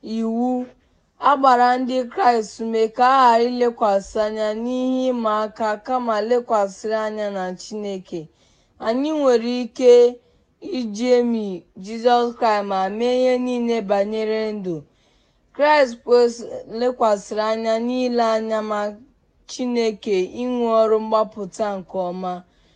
iwu a gbara Ndị Kraịst ume ka a ghara ilekwasị anya n'ihe ịma aka kama lekwasịrị anya na Chineke. Anyị nwere ike iṅomi Jizọs Kraịst ma mee ihe niile banyere ndụ. Kraịst lekwasịrị anya n'ile anya ma Chineke ịrụ ọrụ mgbapụta nke ọma.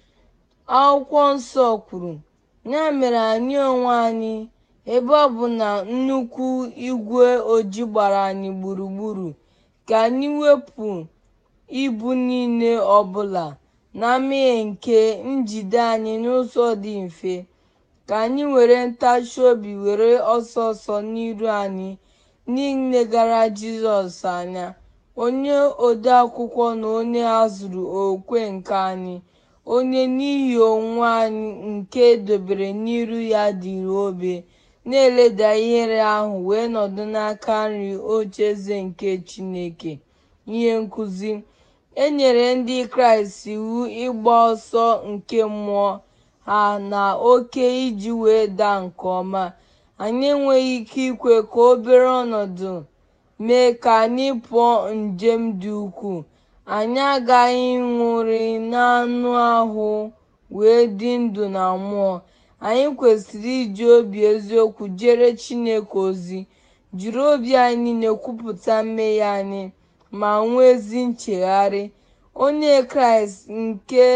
Akwụkwọ Nsọ kwuru, “Ya mere anyị onwe anyị, ebe ọ bụ na nnukwu igwe ojii gbara anyị gburugburu, ka anyị wepụ ibu niile ọbụla na mmehie nke njide anyị n'ụzọ dị mfe, ka anyị were ntachi obi were ọsọ ọsọ n'iru anyị n'ilegara Jizọs anya, onye ode akwụkwọ na onye a zụrụ okwukwe nke anyị, onye n'ihi onwe anyị nke e dobere n'iru ya dịrị obe, na-eleda ihere ahụ wee nọdụ n'aka nri ocheeze nke Chineke.” Ihe nkụzi: E nyere Ndị Kraịst iwu ịgba ọsọ nke mmụọ ha na oke iji wee daa nke ọma. Anyị enweghị ike ikwe ka obere ọnọdụ mee ka anyị pụọ njem dị ukwuu. Anyị aghaghị ịṅụrị n'anụ ahụ wee dị ndụ na mmụọ. Anyị kwesịrị iji obi eziokwu jere Chineke ozi, jiri obi anyị niile kwupụta mmehie anyị, ma nwee ezi nchegharị. Onye Kraịst nke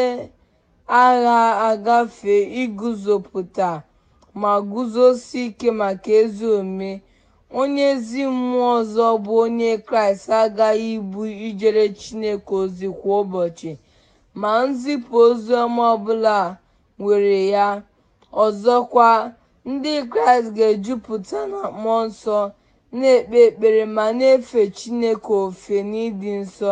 agha agafe iguzopụta ma guzosie ike maka ezi omume. Onye ezi mmụọ ọzọ bụ Onye Kraịst aghaghị ibu ijere Chineke ozi kwa ụbọchị, ma nzipụ oziọma ọbụla nwere ya. Ọzọkwa, Ndị Kraịst ga-ejupụta na Mmụọ Nsọ, na-ekpe ekpere ma na-efe Chineke ofe n'ịdị nsọ.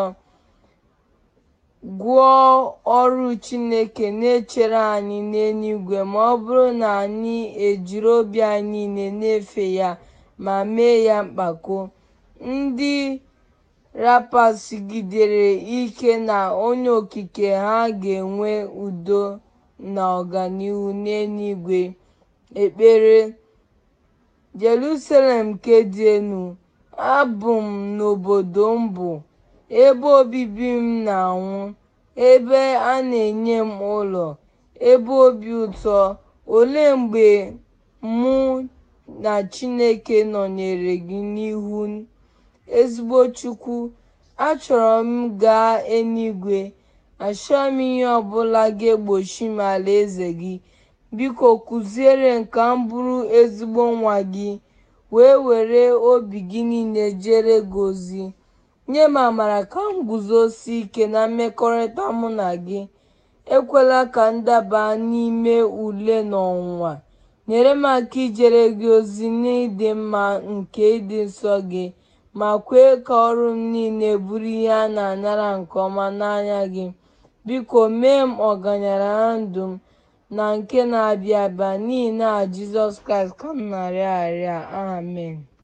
Gụọ ọrụ Chineke na-echere anyị n'eluigwe ma ọ bụrụ na anyị ejiri obi anyị niile na-efe ya ma mee ya mpako. Ndị rapasigidere ike na Onye Okike ha ga-enwe udo na ọganihu n'eluigwe. Ekpere: Jerusalem nke dị elu, abụ m n'obodo m bụ ebe obibi m na-anwụ, ebe a na-enye m ụlọ, ebe obi ụtọ. Olee mgbe mụ na Chineke nọnyeere gị n'ihu? Ezigbo Chukwu, achọrọ m gaa eluigwe. Achọghị m ihe ọbụla ga-egbochi m alaeze gị. Biko kụziere m ka m bụrụ ezigbo nwa gị, wee were obi gị niile jere gị ozi. Nye m amara ka m guzosie ike na mmekọrịta mụ na gị. Ekwela ka m daba n'ime ule na ọnwụnwa. Nyere m aka ijere gị ozi n'ịdị mma nke ịdị nsọ gị, ma kwee ka ọrụ m niile bụrụ ihe a na-anara nke ọma n'anya gị. Biko mee m ọgaranya na ndụ m na nke na-abịa abịa, n'ihi aha Jizọs Kraịst ka m na-arịọ arịrịọ a. Amen.